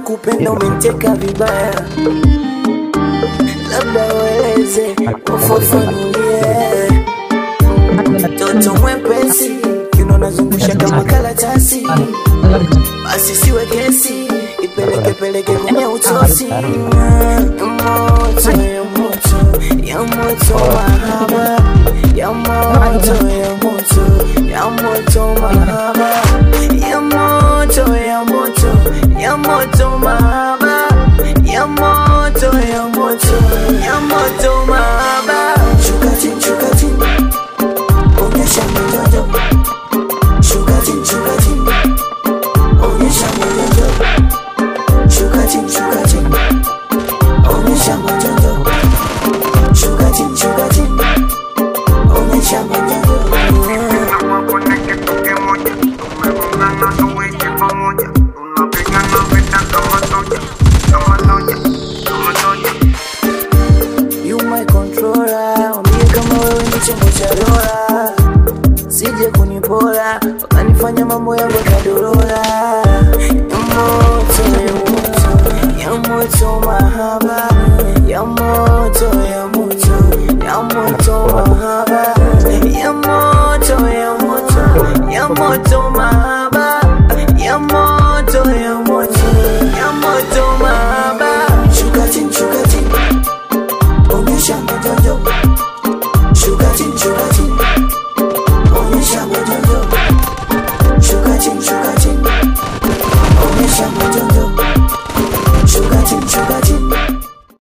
nakupenda umeniteka vibaya, labda ueleze ufafanulie. Toto mwepesi kiuno nazungusha kama karatasi, basi siwe kesi, ipeleke peleke kwenye utosi. Ya moto ya moto ya moto mahaba ya moto ya moto ya moto mahaba ya moto ya moto ya moto mahaba ya moto ya moto ya moto mahaba shuka chini shuka chini onyesha mwenendo shuka chini shuka chini onyesha mwenendo shuka chini shuka chini onyesha mwenendo shuka chini shuka chini onyesha mwenendo You my controller, wambie kama wewe ni chombo cha dola, sije kunipora wakanifanya mambo yangu yakadorola. Ya moto, ya moto, ya moto mahaba